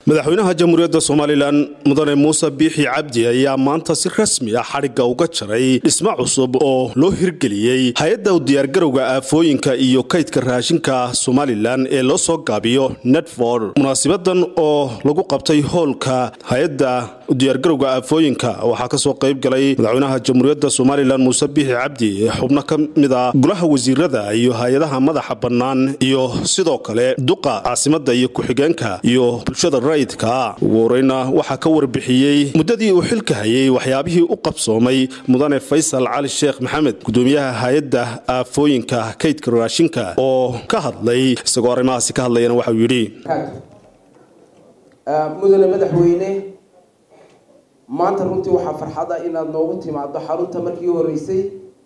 madaxweynaha jamhuuriyadda somalilan mudane muuse biixi cabdi ayaa maanta si rasmi ah xadhigga uga jaray dhismo cusub oo loo hirgeliyey hay-adda diyaargarowga aafooyinka iyo kaydka raashinka somalilan ee loo soo gaabiyo netford munaasibadan oo lagu qabtay hoolka hay-adda diyaargarowga aafooyinka waxaa kasoo qayb galay madaxweynaha jamhuuriyadda somalilan muuse biixi cabdi xubno ka mid a golaha wasiirada iyo hay-adaha madaxa bannaan iyo sidoo kale duqa caasimada iyo ku-xigeenka iyo bulshada rayidka ugu horeyna waxaa ka warbixiyey muddadii uu xilka hayay waxyaabihii u qabsoomay mudane faysal cali sheekh maxamed gudoomiyaha hay-adda aafooyinka kaydka raashinka oo ka hadlay isagoo arrimahaasi ka hadlayana waxauu yidhi mudane madaxweyne maanta runtii waxaa farxada inaad noogu timaado xarunta markii horeysay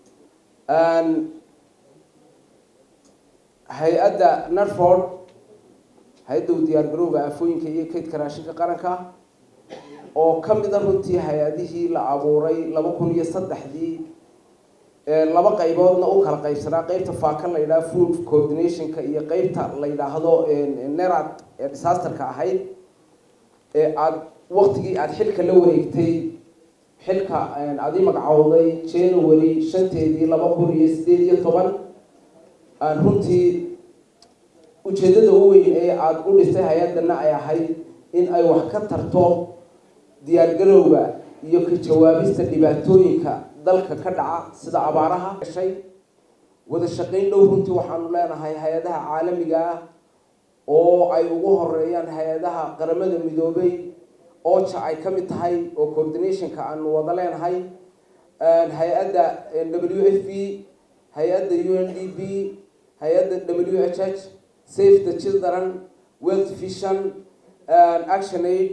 hay-adda narford hay-adda u diyaargarowga aafooyinka iyo kaydka raashinka qaranka oo ka mida runtii hay-adihii la abuuray laba kun iyo saddexdii laba qayboodna u kala qaybsanaa qeybta faakan la yidhaha food coordinationka iyo qeybta la yidhaahdo nerad ee disasterka ahayd ee aada waktigii aada xilka la wareegtay xilka adi magacowday january shanteedii laba kun iyo sideed iyo toban runtii ujeedada u weyn ee aada u dhistay hay-adana ay ahayd in ay wax ka tarto diyaargarowga iyo ka jawaabista dhibaatooyinka dalka ka dhaca sida abaaraha gashay wada shaqayn dhow runtii waxaanu leenahay hay-adaha caalamiga ah oo ay ugu horeeyaan hay-adaha qaramada midoobay oja ay ka mid tahay oo coordinationka aanu wada leenahay hay-adda w f b hay-adda u n d b hay-adda w h h save the children world vision action aid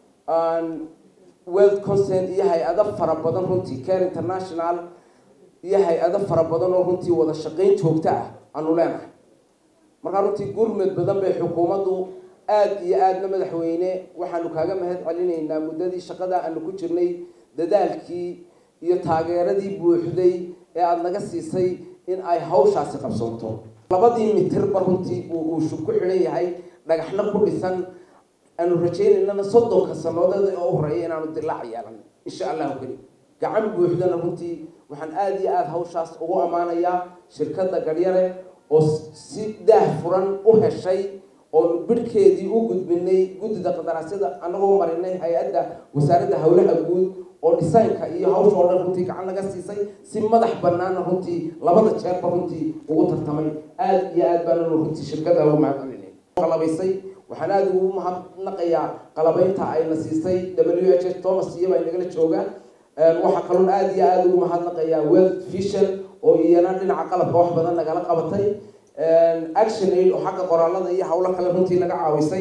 world consent iyo hay-ado fara badan runtii care international iyo hay-ado fara badan oo runtii wada shaqayn joogto ah aanu leenahay markaa runtii gurmed badan bay xukuumaddu aada iyo aadna madaxweyne waxaanu kaaga mahad celinaynaa muddadii shaqada aanu ku jirnay dadaalkii iyo taageeradii buuxday ee aada naga siisay in ay hawshaasi qabsoonto labadii mitirba runtii uu shub ku xidhan yahay dhagaxna ku dhisan aanu rajaynaynana soddonka sanoodeed oo horeeya inaanu dilaac yeelan insha allahu keli gacan buuxdana runtii waxaan aada iyo aada hawshaas ugu ammaanayaa shirkadda garyare oo si daah furan u heshay oonu bidhkeedii u gudbinay guddida qadaraasyada anagoo marinay hay-adda wasaaradda howlaha guud oo dhisaynka iyo hawsha oo dhan runtii gacan naga siisay si madax banaana runtii labada jeerba runtii ugu tartamay aada iyo aad baananu runtii shirkada ugu mahadcelinay qalabaysay waxaan aada ugu mahadnaqayaa qalabeynta ayna siisay w h h thomas iyaba nagala jooga waxaa kaloon aada iyo aada ugu mahadnaqayaa world vision oo iyana dhinaca qalabka wax badan nagala qabatay action aid oo xagga qoraalada iyo hawlo kale runtii naga caawisay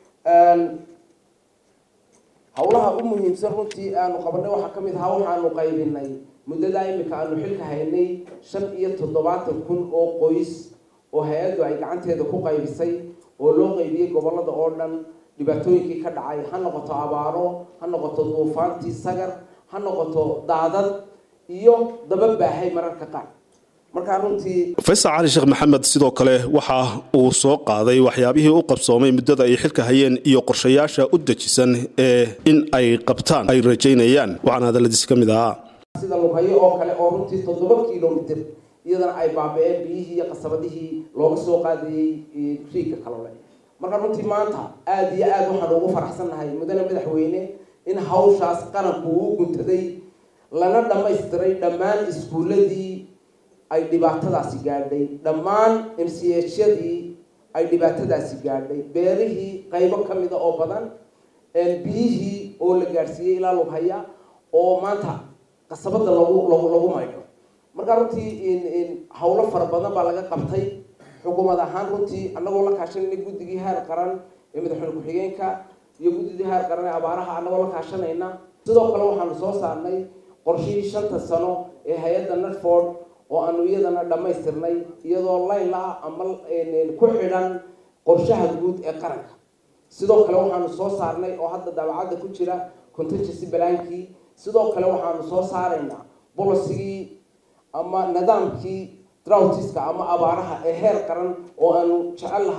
hawlaha u muhiimsan runtii aanu qabanay waxaa ka mid ahaa waxaanu qaybinay muddadaa imika aanu xilka haynay shan iyo toddobaatan kun oo qoys oo hay-addu ay gacanteeda ku qaybisay oo loo qaybiyey gobolada oo dhan dhibaatooyinkii ka dhacay ha noqoto abaaro ha noqoto duufaantii sagar ha noqoto daadad iyo daba baahay mararka qaar markaa runtii faysal cali sheekh maxamed sidoo kale waxa uu soo qaaday waxyaabihii u qabsoomay muddada ay xilka hayeen iyo qorshayaasha u dejisan ee in ay qabtaan ay rajaynayaan waxaana hadalladiisi ka mid ahaa sida lughayo oo kale oo runtii toddoba kilomitr iyadana ay baaba-een biyihii iyo qasabadihii looga soo qaadayey riigka kalole marka runtii maanta aada iyo aada waxaan ugu faraxsannahay mudane madaxweyne in hawshaas qaranku uu guntaday lana dhammaystiray dhammaan iskuuladii ay dhibaatadaasi gaadhay dhammaan m c hyadii ay dhibaatadaasi gaadhay beerihii qaybo ka mida oo badan biyihii oo la gaadhsiiyey ilaa lughaya oo maanta qasabada lagu lagu lagu maydho markaa runtii hawlo fara badan baa laga qabtay xukuumad ahaan runtii anagoo la kaashanayna guddigii heer qaran ee madaxweyne ku-xigeenka iyo guddidii heer qaran ee abaaraha anagoo la kaashanayna sidoo kale waxaanu soo saarnay qorshihii shanta sano ee hay-adda netford oo aanu iyadana dhammaystirnay iyadoo layla ama ku xidhan qorshaha guud ee qaranka sidoo kale waxaanu soo saarnay oo hadda daabacadda ku jira contingency balaankii sidoo kale waxaanu soo saaraynaa bolosigii ama nidaamkii droughtiska ama abaaraha ee heer qaran oo aanu jecel lahay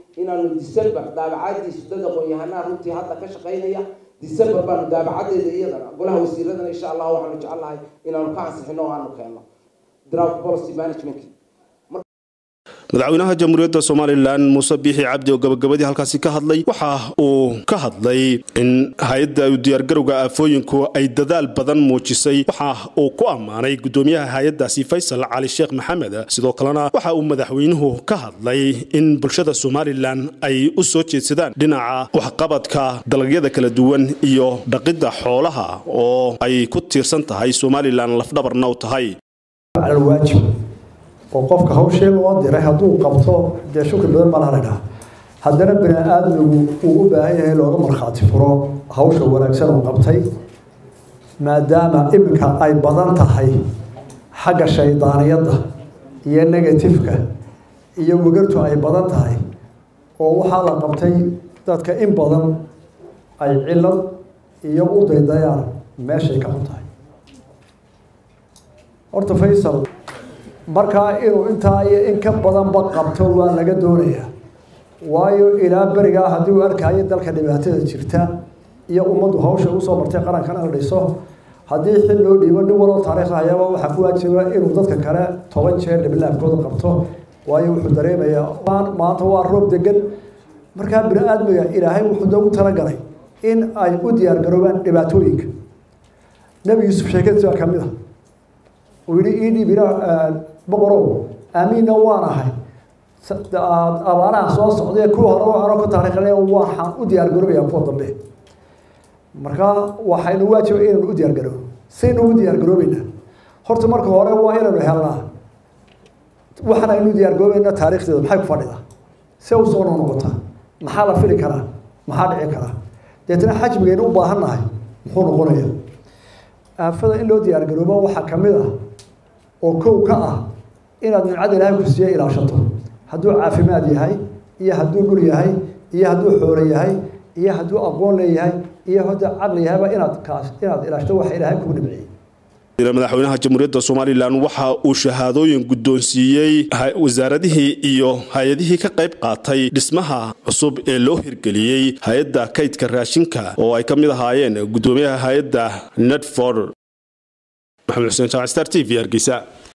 inaanu december daabacadiisu dad aqoon-yahanaha runtii hadda ka shaqaynaya december baanu daabacadeeda iyadana golaha wasiiradana insha allah waxaanu jecelnahay inaanu ka ansixino o aanu keenno draft policy management madaxweynaha jamhuuriyadda somalilan muuse biixi cabdi oo gabagabadii halkaasi ka hadlay waxa uu ka hadlay in hay-adda diyaargarowga aafooyinku ay dadaal badan muujisay waxa uu ku ammaanay gudoomiyaha hay-addaasi faysal cali sheekh maxamed sidoo kalena waxa uu madaxweynuhu ka hadlay in bulshada somalilan ay u soo jeedsadaan dhinaca waxqabadka dalagyada kala duwan iyo dhaqidda xoolaha oo ay ku tiirsan tahay somalilan lafdhabarna u tahay oo qofka hawshii loo diray hadduu qabto dee shukri badan baa laha dhaha haddana bani aadmigu uu u baahan yahay looga markhaati furo hawsha wanaagsan uu qabtay maadaama iminka ay badan tahay xagga shaydaaniyadda iyo negatifka iyo wegartu ay badan tahay oo waxaa la qabtay dadka in badan ay cilad iyo u daydayaan meeshay ka xun tahay horta faysal markaa inuu intaa iyo in ka badanba qabto waa laga doonayaa waayo ilaa berigaa haddii uu arkayo dalka dhibaatada jirta iyo ummaddu hawsha usoo martay qarankana la dhiso haddii xil loo dhiibo nin waloo taariikh hayaba waxaa ku waajiba inuu dadka kale toban jeer dhiblaabkooda qabto waayo wuxuu dareemayaa maanta waa roob degan markaa bini aadmiga ilaahay wuxuu doogu talagalay in ay u diyaargaroobaan dhibaatooyinka nebi yuusuf sheekadiis baa kamid a uu yihi ii dhiib ila boqorow aamiinna waan ahay abaaraha soo socday kuwa hore anoo ka taariikhnay waxaan u diyaargaroobaya kuwa dambe markaa waxaynu waajiba inaynu u diyaargaroobo saynu ugu diyaargaroobeynaa horta marka hore waa inaynu helnaa waxaan aynu diyaargaroobeynaa taariikhdeeda maxay ku fadhidaa see u soo noqnoqotaa maxaa la fili karaa maxaa dhici karaa deetna xajmigaynu u baahan nahay muxuu noqonaya aafada in loo diyaargaroobo waxaa kamid ah oo kow ka ah inaad nimcada ilaahay ku siiya ilaashato hadduu caafimaad yahay iyo hadduu dhul yahay iyo hadduu xoolo yahay iyo hadduu aqoon leeyahay iyo hadda caqli yahayba inaad kaas inaad ilaashto waxa ilaahay kugu dhibciyey madaxweynaha jamhuuriyadda somalilan waxa uu shahaadooyin guddoonsiiyey wasaaradihii iyo hay-adihii ka qayb qaatay dhismaha cusub ee loo hirgeliyey hay-adda kaydka raashinka oo ay ka mid ahaayeen guddoomiyaha hay-adda nedford maxamed xuseen jaamac star t v hargeysa